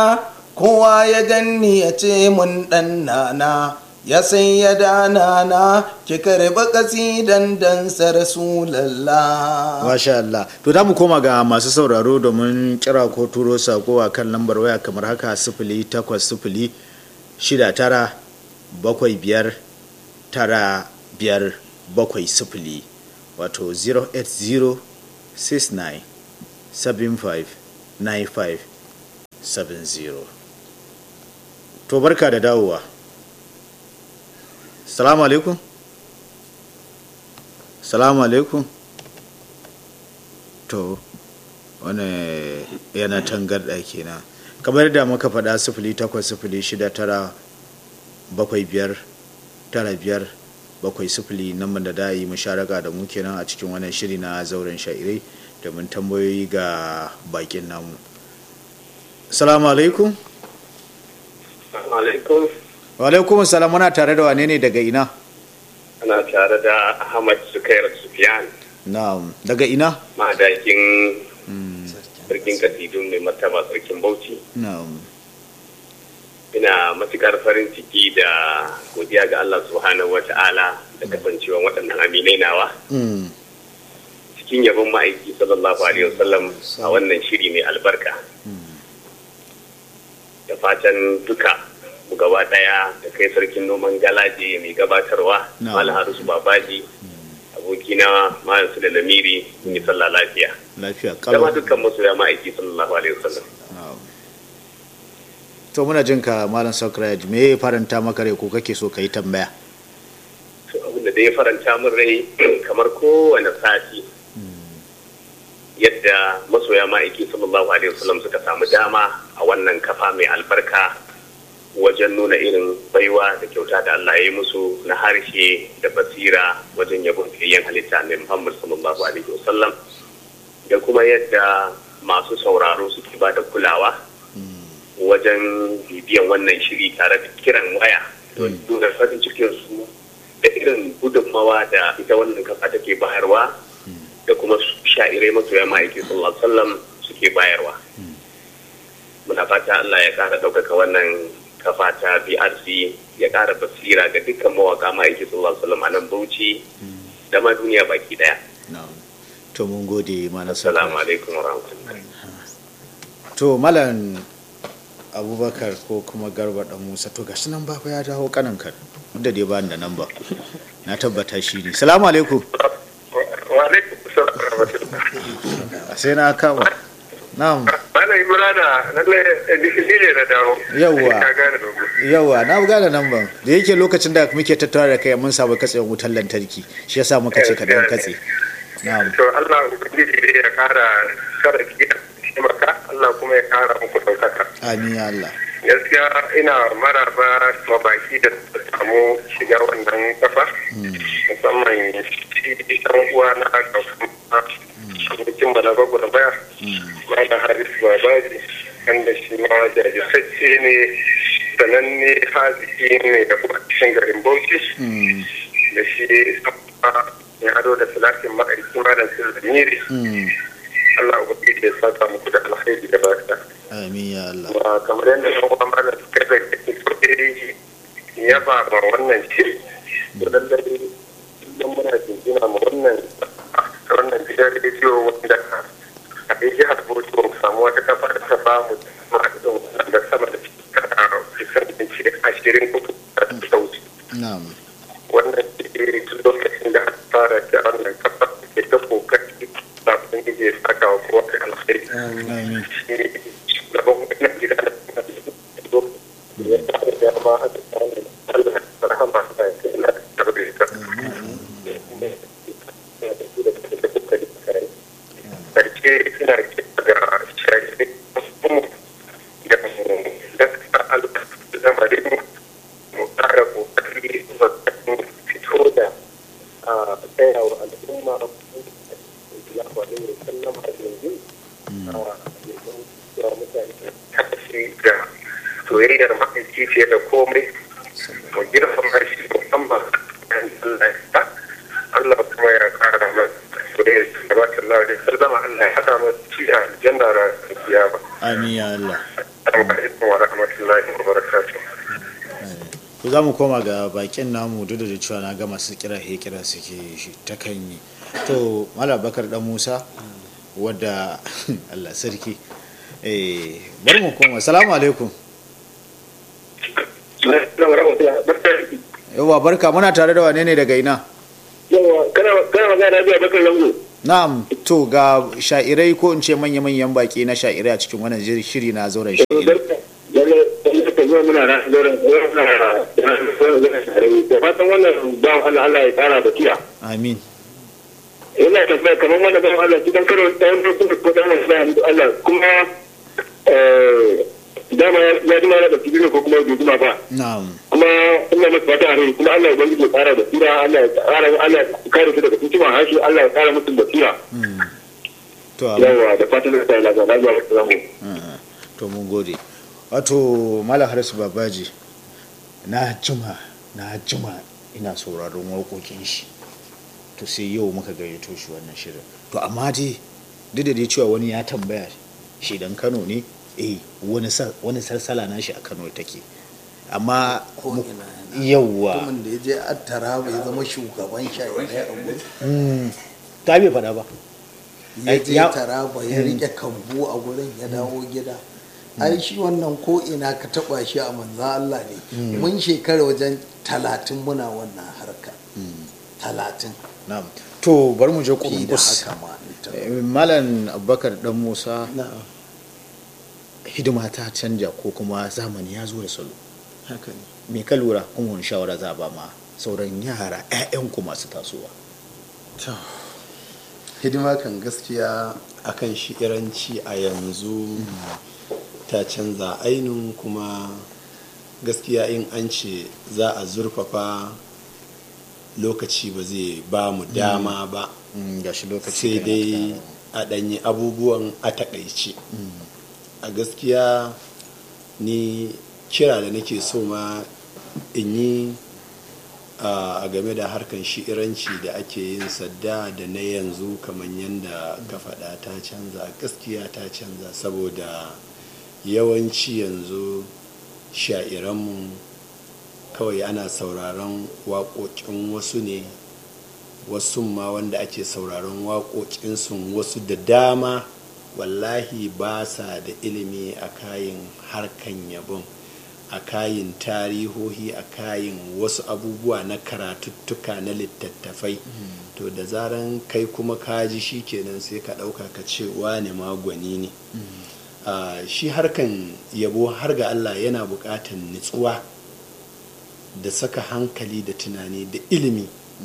kowa ya ganni ya ce mun ɗan nana ya san ya dana na ki karɓi kasidan dan rasulallah Masha Allah. To da mu koma ga masu sauraro domin kira ko turo sako a kan lambar waya kamar haka sifili takwas sifili shida tara bakwai biyar tara biyar bakwai sifili wato 080 69 75 95 70 to barka da dawowa salamu alaikum salamu alaikum to wani yana tangarda kenan kamar da muka faɗa sifili takwas sifili shida tara bakwai biyar tara biyar bakwai sifili nan da da yi musharaka da mu kenan a cikin wannan shiri na zauren sha'irai domin tambayoyi ga bakin namu salamu alaikum alaikum wa alaikum salam muna tare da wane ne daga ina ana tare da ahmad sukair sufyan na'am daga ina madakin sarkin kasidun mai martaba sarkin bauchi na'am ina matukar farin ciki da godiya ga allah subhanahu wa ta'ala da kasancewa waɗannan aminai nawa Mm. cikin yabon ma'aiki sallallahu alaihi wasallam a wannan shiri mai albarka da fatan duka mu gaba daya da kai sarkin noman galaje mai gabatarwa No. malam harisu babaji abokina malam su da lamiri sun yi sallah lafiya lafiya da ma kalau dukkan masoya ma'aiki sallallahu alaihi wasallam Na'am. to muna jin ka malam sakraj me ya faranta maka rai ko kake so ka yi tambaya to abin da ya faranta min rai kamar kowane sati yadda masoya ma'aiki sallallahu alaihi wasallam suka samu dama a wannan kafa mai albarka wajen nuna irin baiwa da kyauta da Allah ya yi musu na harshe da basira wajen yabon fiyayyen halitta mai Muhammad sallallahu alaihi wasallam da kuma yadda masu sauraro suke ba da kulawa wajen bibiyan wannan shiri tare da kiran waya don nuna farin cikin su da irin gudunmawa da ita wannan kafa take bayarwa da kuma sha'irai masoya ma'aiki sallallahu alaihi wasallam suke bayarwa muna fata Allah ya kara ɗaukaka wannan kafa ta BRC ya kara basira ga dukkan mawaka ma'aiki sallallahu alaihi wasallam a nan Bauchi da ma duniya baki daya Na'am. to mun gode malam assalamu sakraj alaikum wa rahmatullahi to malam abubakar ko kuma garba dan musa to gashi nan ba fa ya dawo kanan kan duk da dai ba ni da nan ba na tabbata shi ne salamu alaikum wa alaikum salam wa rahmatullah sai na kama na'am Malam Imrana lalle ni ne na dawo. Yawwa. Ka gane dogo. yawa na gane nan ban da yake lokacin da muke tattauna da kai mun samu katsewar wutar lantarki shi yasa muka ce ka dan katse na'am To Allah ubangiji ne ya kara kara ki taimaka Allah kuma ya kara muku daukaka. amin ya Allah Gaskiya ina maraba ma baki da suka samu shiga wannan kafa. Musamman shi dan uwa na kafa. Abokin balaga guda baya. Malam Haris Babaji wanda shi ma jajirtacce ne sananne haziki ne da kuma cikin garin Bauchi. Mm, da shi ya ado da salatin ma'aiki malam sirri mm, Allah ubangiji ya saka muku da alkhairi da barka amin ya Allah ba kamar yadda yan uwa malam suka da kake so dai ya ba ma wannan shiri to lallai idan muna jinjina ma wannan wannan gidan rediyo wanda a dai jihar Bauchi mu samu wata kafa da ta ba mu ma'adin da sama da shekara kusan in ce ashirin uku da ta wuce na'am wannan digiri tun lokacin da aka fara da wannan kafa ke ta kokari da sun ya saka wa kowa da alkhairi amin shi ne shugaban wannan gida da kuma da ya fara da ma aka samu Allah ya rahama da ya kai na tarbe ta karshe ina ga shari'a mu da da Allah da zamarin mu ƙara kokari wajen fito da a tsaya wa al'umma ya faɗi da sallam a yanzu a yanzu ya mutane tashi ga soyayyar ma'aiki ce da komai mu girmama shi musamman kan Allah ya sa Allah kuma ya ƙara masa soyayyar sallallahu alaihi wasallam Allah ya haɗa masa ci a aljanna ran kiyama amin ya Allah assalamu alaikum wa rahmatullahi wa barakatuh to za mu koma ga bakin namu duk da cewa na ga masu kira he kira suke shi ta kan yi to mala bakar dan musa wadda allah sarki eh bari mu koma salamu alaikum yawa barka muna tare da wane ne daga ina yawa kana magana da bakar lango na'am to ga sha'irai ko in ce manya-manyan baki na sha'irai a cikin wannan shiri na zauren sha'irai da fatan wannan ba Allah Allah ya tsara da kiya amin ina tambaya kamar wannan ban Allah cikin karo ɗayan farko ko ɗan wasu Allah kuma dama ya ji mara da cikin ko kuma bai jima ba na'am kuma ina masa fata a rai kuma Allah ya bangi ya tsara da tsira Allah ya tsara Allah ya kare su daga cikin hashi Allah ya tsara musu da tsira to amin yawa da fatan da tsara da lafiya da salamu Ah, to mun gode wato malam harisu babaji na jima na jima ina sauraron waƙoƙin shi to sai yau muka gayyato shi wannan shirin to amma dai duk da dai cewa wani ya tambaya shi dan kano ne eh wani sa- wani sarsala na shi a kano take amma ko mu- ina yana yawwa mutumin da ya je attara bai zama shugaban sha'irai a gurin Mm, ta bai faɗa ba ya je Ya- taraba ya rike kambu a gurin ya dawo gida ai shi wannan ko ina ka taba shi a manzan Allah ne mun shekara wajen talatin muna wannan harka talatin na'am to bari mu je fi da kurkus haka ma in ta- Eh, malam abubakar dan musa na'am hidima ta canja ko kuma zamani ya zo da salo haka ne me ka lura kuma wani shawara za a ba ma sauran yara 'ya'yanku masu tasowa To, hidima kan gaskiya akan shi iranci a yanzu ta canza ainun kuma gaskiya in an ce za a zurfafa lokaci ba zai ba mu dama ba ga shi lokaci sai kana dai ta- a ɗanyi abubuwan a takaice a gaskiya ni kira da nake so ma in yi a game da harkan shi'iranci da ake yin sadda da na yanzu kamar yadda ka faɗa ta canza gaskiya ta canza saboda yawanci yanzu sha'iranmu kawai ana sauraron waƙoƙin wasu ne wasu ma wanda ake sauraron waƙoƙinsu wasu da dama wallahi ba sa da ilimi a kayin harkan yabon a kayin tarihohi a kayin wasu abubuwa na karatuttuka na littattafai to da zaran kai kuma kaji shi kenan sai ka ɗauka ka ce wane magwani ne Ah, shi harkan yabo har ga allah yana buƙatar nutsuwa da saka hankali da tunani da ilimi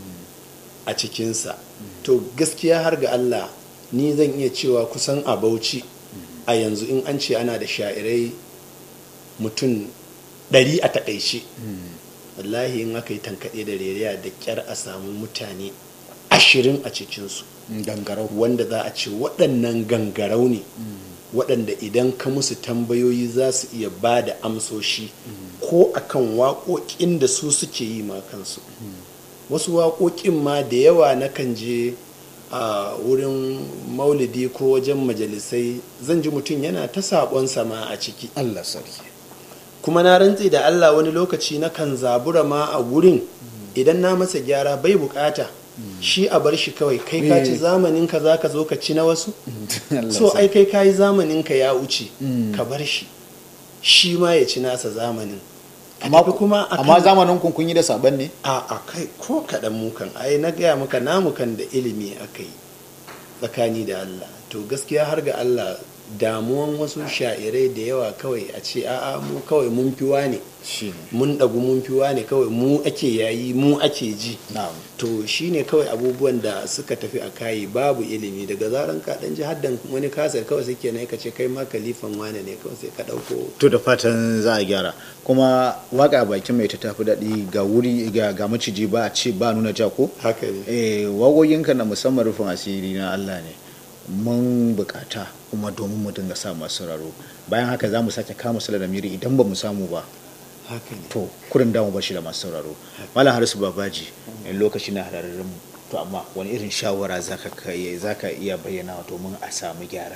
a cikinsa to gaskiya har ga Allah ni zan iya cewa kusan a bauchi a yanzu in an ce ana da sha'irai mutum ɗari a takaice wallahi in aka yi tankaɗe da reriya da ƙyar a samu mutane ashirin a cikinsu gangarau wanda za a ce waɗannan gangarau ne waɗanda idan ka musu tambayoyi za su iya ba da amsoshi ko akan waƙoƙin da su suke yi ma kansu wasu waƙoƙin ma da yawa na kan je a wurin maulidi ko wajen majalisai zan ji mutum yana ta saƙon sama a ciki Allah sarki kuma na rantse da Allah wani lokaci na kan zabura ma a wurin idan na masa gyara bai bukata shi a bar shi kawai kai ka ci zamanin ka za ka zo ka ci na wasu Allah so sarki. ai kai ka yi zamanin ka ya wuce ka bar shi shi ma ya ci nasa zamanin Ka amma tafi kuma akan- amma zamanin kun kun yi da saban ne a a kai ko kaɗan mukan ai na gaya maka namu kan da ilimi aka yi tsakani da Allah to gaskiya har ga Allah damuwan wasu sha'irai da yawa kawai a ce a'a mu kawai mun fiwa ne shine mun ɗagu mun fiwa ne kawai mu ake yayi mu ake ji na'am to shine kawai abubuwan da suka tafi a kayi babu ilimi daga zaran ka ɗan ji haddan wani kasar kawai sai kenan ka ce kai ma kalifan wane ne kawai sai ka ɗauko to da fatan za a gyara kuma waka bakin mai ta tafi daɗi ga wuri ga ga maciji ba a ce ba nuna ja ko haka ne eh wagoyinka na musamman rufin asiri na Allah ne mun bukata kuma domin mu dinga sa masu sauraro bayan haka za mu sake kama sala da miri idan ba mu samu ba haka ne to kurin damu bashi da masu sauraro malam harisu babaji in lokaci na hararin mu to amma wani irin shawara zaka kai zaka iya bayyana domin a samu gyara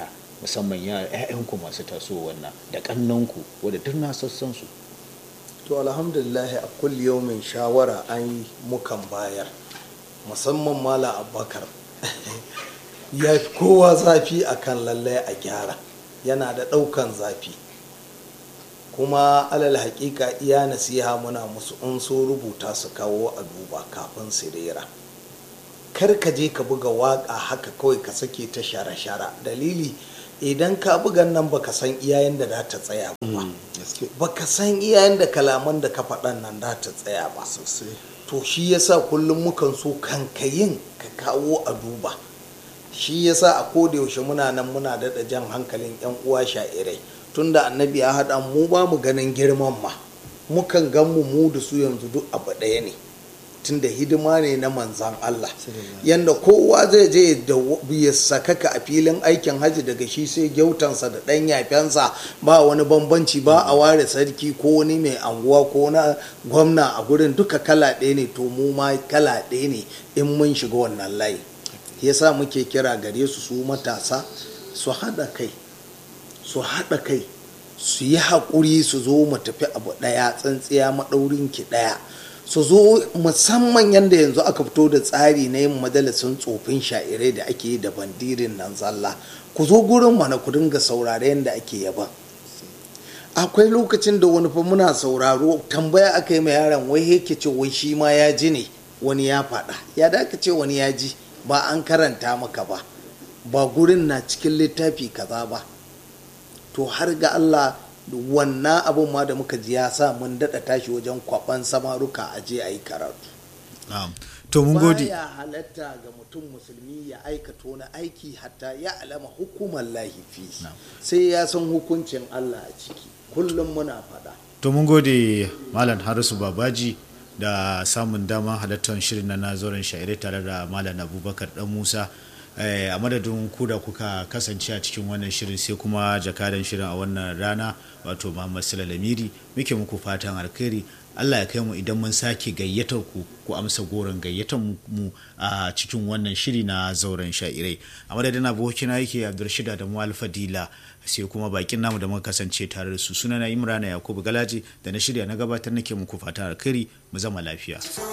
musamman ‘ya'yanku masu taso wannan da ƙannanku wadda duk na sassan su to alhamdulillah a kulli yaumin shawara an yi mukan bayar musamman mala abubakar ya fi kowa zafi akan lallai a gyara yana da ɗaukan zafi kuma alal haƙiƙa iya nasiha muna musu in so rubuta su kawo a duba kafin su rera kar ka je ka buga waƙa haka kawai ka sake ta shara-shara dalili idan ka bugan nan baka san iyayen da za ta tsaya ba baka san iyayen da kalaman da ka faɗan nan za ta tsaya ba to shi yasa kullum mukan so kankayin ka kawo a duba shi yasa a koda yaushe muna nan muna daɗa jan hankalin 'yan uwa sha'irai tunda annabi ya haɗa mu ba mu ganin girman ma mukan gan mu mu da su yanzu duk abu ɗaya ne tunda hidima ne na manzan Allah yanda kowa zai je da ya sakaka a filin aikin hajji daga shi sai gyautansa da ɗan yafensa ba wani bambanci ba a ware sarki ko wani mai anguwa ko na gwamna a gurin duka kala ɗaya ne to mu ma kala ɗaya ne in mun shiga wannan layi yasa muke kira gare su su matasa su haɗa kai su haɗa kai su yi haƙuri su zo mu tafi abu ɗaya tsantsiya maɗaurin ki ɗaya su zo musamman yadda yanzu aka fito da tsari na yin majalisun tsofin sha'irai da ake yi da bandirin nan zalla ku zo gurin mana ku dinga saurare yadda ake yaban akwai lokacin da wani fa muna sauraro tambaya aka yi ma yaron wai yake ce wai shi ma ya ji ne wani ya faɗa ya da aka ce wani ya ji ba an karanta maka ba ba gurin na cikin littafi kaza ba to har ga Allah wannan abin ma da muka ji ya sa mun daɗa tashi wajen kwaban samaruka a je a yi karatu to mun gode baya halatta ga mutum musulmi ya aikata wani aiki hatta ya alama hukumar lahifi sai ya san hukuncin Allah a ciki kullum muna faɗa to mun gode malam harisu babaji da samun damar halartar shirin na nazoren sha'irai tare da malam abubakar dan musa a madadin ku da kuka kasance a cikin wannan shirin sai kuma jakadan shirin a wannan rana wato muhammad lamiri muke muku fatan alkhairi allah ya kai mu idan mun sake gayyatar ku ku amsa goron gayyatar mu a cikin wannan shiri na zauren sha'irai a madadin abokina yake abdulrashida da mu alfadila sai kuma bakin namu da muka kasance tare da su sunana imrana yakubu galaji da na shirya na gabatar nake muku fatan alkhairi mu zama lafiya